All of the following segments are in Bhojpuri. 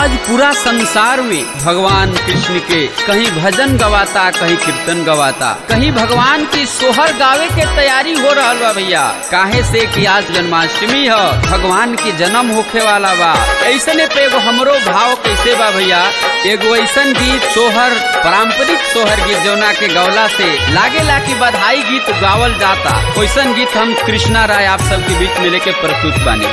आज पूरा संसार में भगवान कृष्ण के कहीं भजन गवाता कहीं कीर्तन गवाता कहीं भगवान की सोहर गावे के तैयारी हो रहा बा भैया काहे से कि आज जन्माष्टमी है भगवान की जन्म होखे वाला बा ऐसने पे एगो हमरो भाव कैसे बा भैया एगो ऐसन गीत सोहर पारंपरिक सोहर गीत जौना के गौला से लागेला कि बधाई गीत गावल जाता वैसन गीत हम कृष्णा राय आप सबके बीच में लेके प्रस्तुत बानी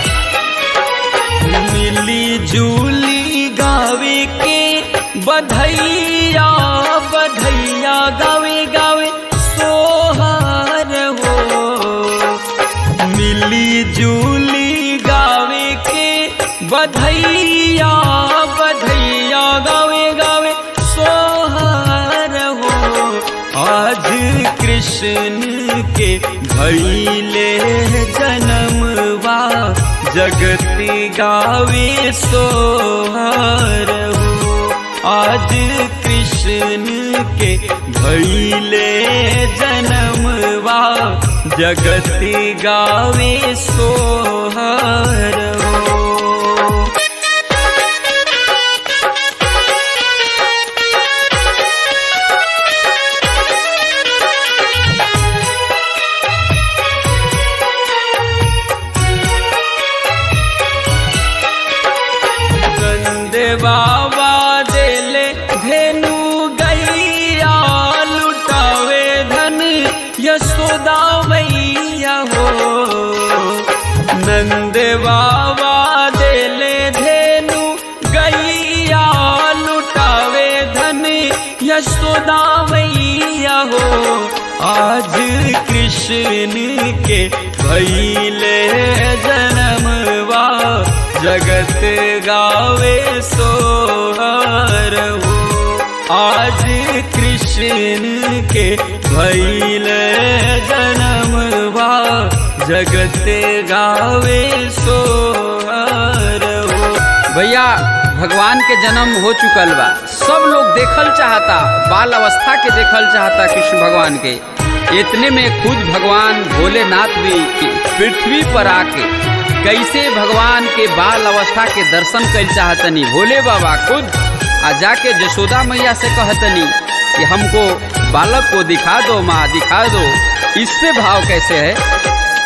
मिली जूली गावे के बधैया बधैया गावे गावे सोहार हो मिली जूली गावे के बधैया बधैया गावे गावे सोहार हो आज कृष्ण के भैले जन्मवा जगती गावे सोहर हो आज कृष्ण के भैले जन्मवा जगती गावे सोहर हो गंदे बाबा देले धेनु गैया लुटावे धन यशोदा मैया हो नंद बाबा देले धेनु गैया लुटावे धन यशोदा मैया हो आज कृष्ण के भैले जन्मवा जगत गावे सोहर हो आज कृष्ण के भैल जन्मवा जगत गावे सोहर हो भैया भगवान के जन्म हो चुकल बा सब लोग देखल चाहता बाल अवस्था के देखल चाहता कृष्ण भगवान के इतने में खुद भगवान भोलेनाथ भी पृथ्वी पर आके कैसे भगवान के बाल अवस्था के दर्शन कर चाहतनी भोले बाबा खुद आ जाके जशोदा मैया से कहतनी कि हमको बालक को दिखा दो माँ दिखा दो इससे भाव कैसे है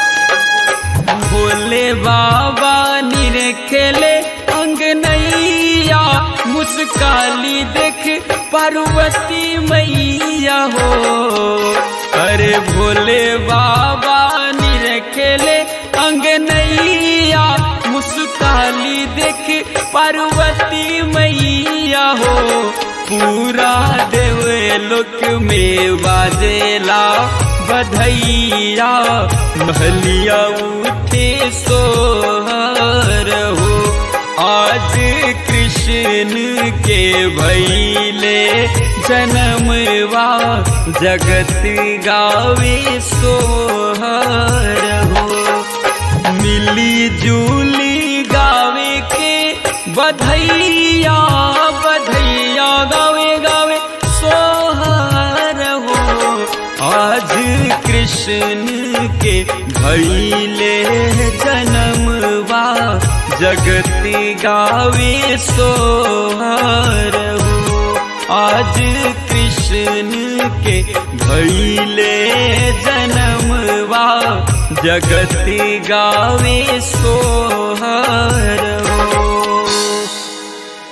भोले बाबा निरखेले अंगनैया मुस्काली देख पार्वती मैया हो अरे भोले बाबा निरखेले अंगनैया मुस्काली देख पार्वती मैया हो पूरा देवे लोक में बाजेला बधैया महलिया उठे सोहर हो आज कृष्ण के भैले जन्मवा जगत गावे सोहर हो मिली जूली गावे के बधैया बधैया गावे गावे सोहर हो आज कृष्ण के भैले जन्मवा जगती गावे सोहर हो आज कृष्ण के भैले जन्मवा जगती गावे सोहर